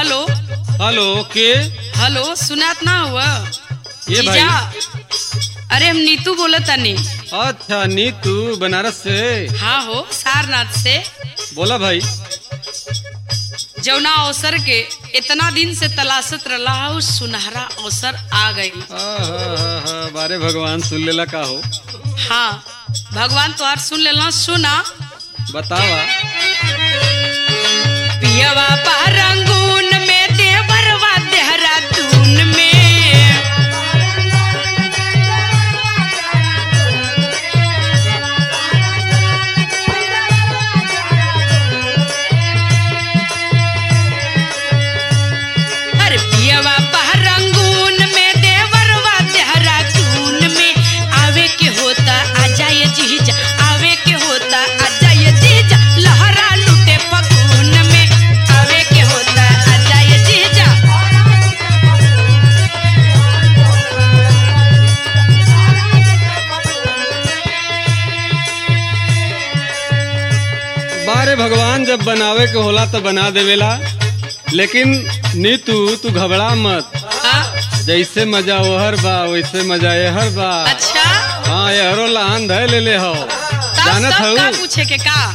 Hello hello के hello सुनात ना हुआ ये भाई जीजा अरे हम नीतू बोलत तानी अच्छा नीतू बनारस से हाँ हो सारनाथ से बोला भाई जौना अवसर के इतना दिन से तलाशत रहा है उस सुनहरा अवसर आ गई आहा, बारे भगवान सुन लेला का हो हाँ भगवान तोहार सुन लेना सुना बतावा पियवा पारंगून में देवरवा देहरादून में अरे पियवा पारंगून में देवरवा देहरादून में आवे के होता आ जाए जीजा आवे के होता आ जाए जीजा लहरा लुटे फगुन में आवे के होता आ जाए जीजा बारे भगवान जब बनावे के होला तो बना देवेला लेकिन नीतू तू घबरा मत हाँ? जैसे मजा ओहर बा वैसे मजा एहर बा अच्छा हाँ एहरो लहान धय ले ले हो तब जानत तब का हूँ पूछे के का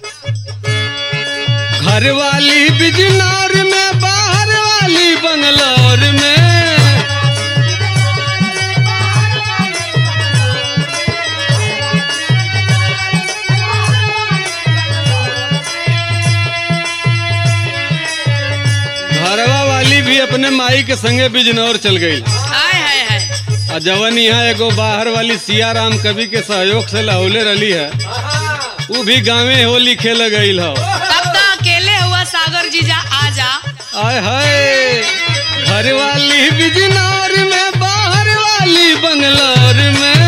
घर वाली बिजनौर में बाहर वाली बंगलौर में घरवा वाली भी अपने माई के संगे बिजनौर चल गई आय हाय हाय और जवन यहाँ एगो बाहर वाली सियाराम कवि के सहयोग से लहौले रही है वो भी गाँवे हो लिखे लगई हो तब तो अकेले हुआ सागर जीजा आ जा आय हाय घर वाली बिजनौर में बाहर वाली बंगलौर में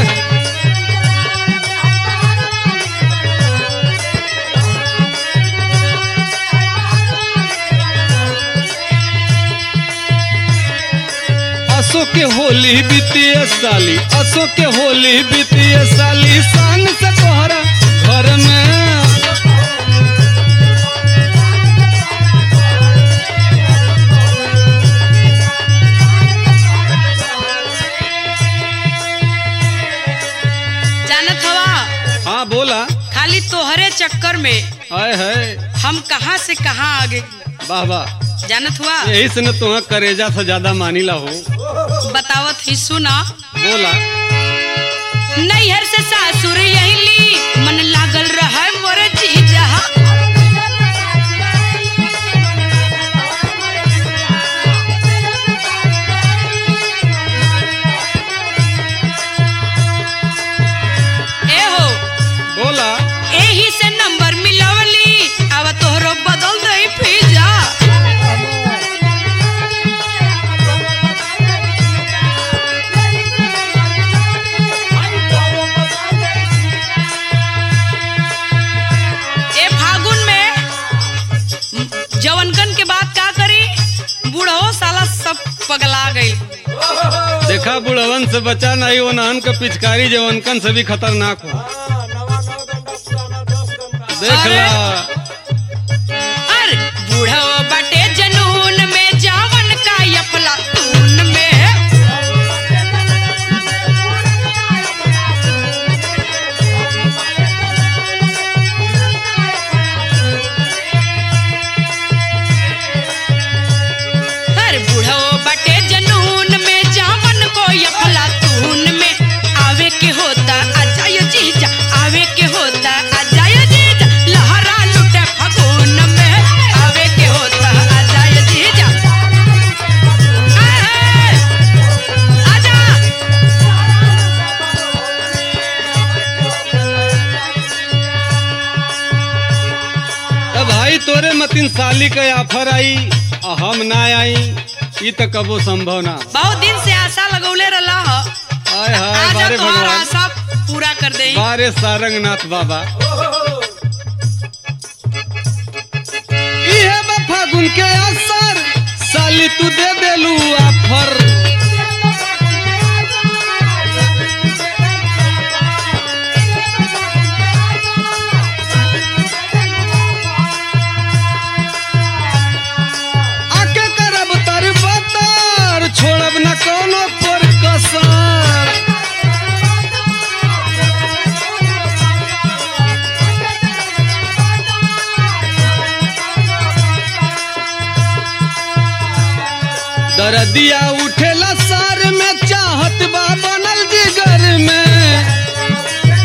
असो के होली बीतिए साली असो के होली बीतिए साली सान से तोहरा घर में जानत हवा हाँ बोला खाली तोहरे चक्कर में हाय हाय हम कहाँ से कहाँ आ गए वाह वाह जानत हुआ यही से न तुहा करेजा से ज्यादा मानीला हो बतावत ही सुना बोला नैहर से सासुर यही ली मन लागल रहा मोर जीजा ए हो बोला एही से नंबर मिलवली अब तोहरो बदल दई फिजा ए फागुन में जवनकन के बात का करी बूढ़ो साला सब पगला गई देखा बुढ़वन से बचा नहीं वो नान का पिचकारी जवनकन से भी खतरनाक हो देख अरे। ला अरे बूढ़ो बटे जनून में जावन का यफला तून में अरे बूढ़ो बटे जनून में जावन को यफला तून में आवे के होता अजाय जीजा आवे के होता अजाय जीजा लहरा लुटे फगुन में आवे के होता अजाय जीजा आए, आजा अब भाई तोरे मतिन साली का ऑफर आई आ हम ना आई ई तो कबो संभव ना बहुत दिन से आशा लगौले रहा ह आय हाय आजा बारे तोहार भगवान आशा पूरा कर दे बारे सारंगनाथ बाबा इहे बा फागुन के असर साली तू दे देलू ऑफर दरदिया उठेला सर में चाहत बा बनल जिगर में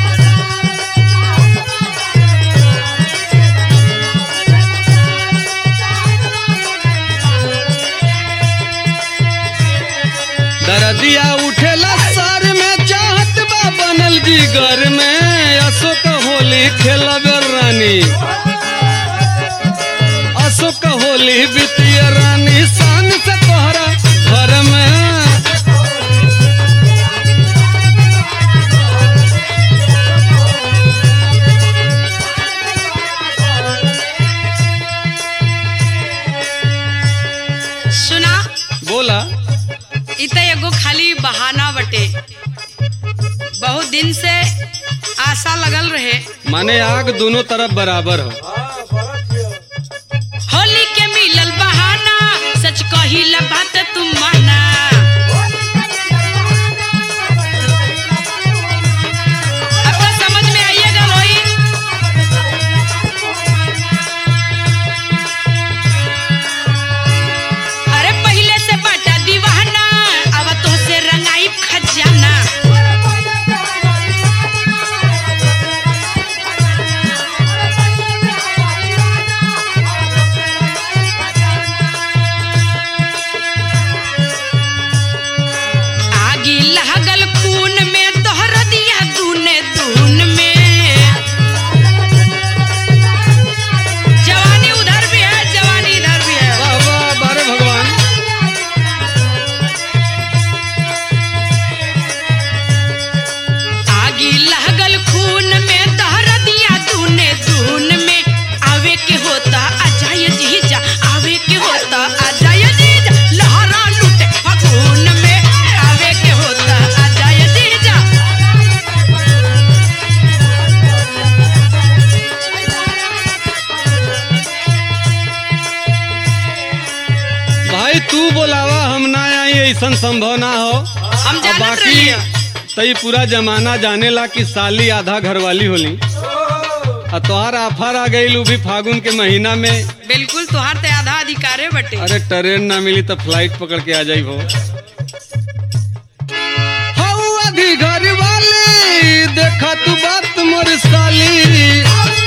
दरदिया उठेला सर में चाहत बा बनल जिगर में अशोक होली खेलब रानी अशोक होली वित्तीय रानी शान से तोहरा घर में सुना बोला इ त एगो खाली बहाना बटे बहुत दिन से आशा लगल रहे माने आग दोनों तरफ बराबर हो होली के मिलल बहाना सच कहिला बात तुम माना अब तो समझ में आइएगा वही अरे पहले से बाटा दीवाना अब तो से रंगाई खजाना आगी लागल खून में तोहर दिया दूने दून में जवानी उधर भी है जवानी इधर भी है वाह वाह बारे भगवान आगी लागल खून में तोहर दिया दूने दून में आवे के होता अजाय जीजा आवे के होता अजाय जीजा लहरा लूटे फगुन में आवे के होता अजाय जीजा भाई तू बोलावा हम ना आई ऐसा संभव ना हो हम अब जानत बाकी रहिए तई पूरा जमाना जानेला कि साली आधा घरवाली होली आ तोहार आफर आ गई भी फागुन के महीना में बिल्कुल तुहार ते आधा अधिकारे बटे अरे ट्रेन ना मिली तो फ्लाइट पकड़ के आ जाई हो हऊ आधी घरवाली देखा तू बात मोर साली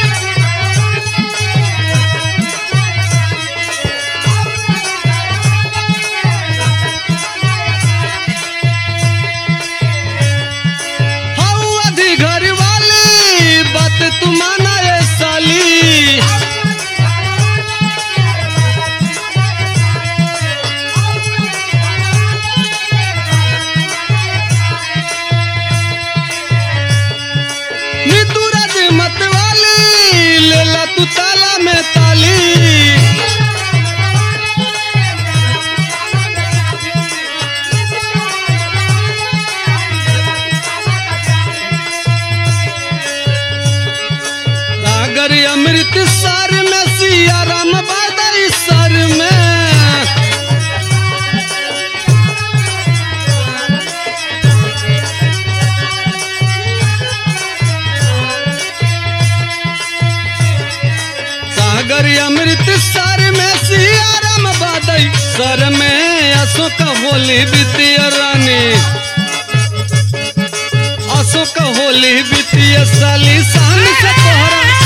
हऊ आधी घरवाली बात तू माना ये साली नितुरज मत वाली लेला तू ताला में ताली सागर अमृत सर में सिया राम बादल सर में सागर अमृत सर में सियाराम बादई सर में अशोक होली वित्तीय रानी अशोक होली वित्तीय साली शान से तोहरा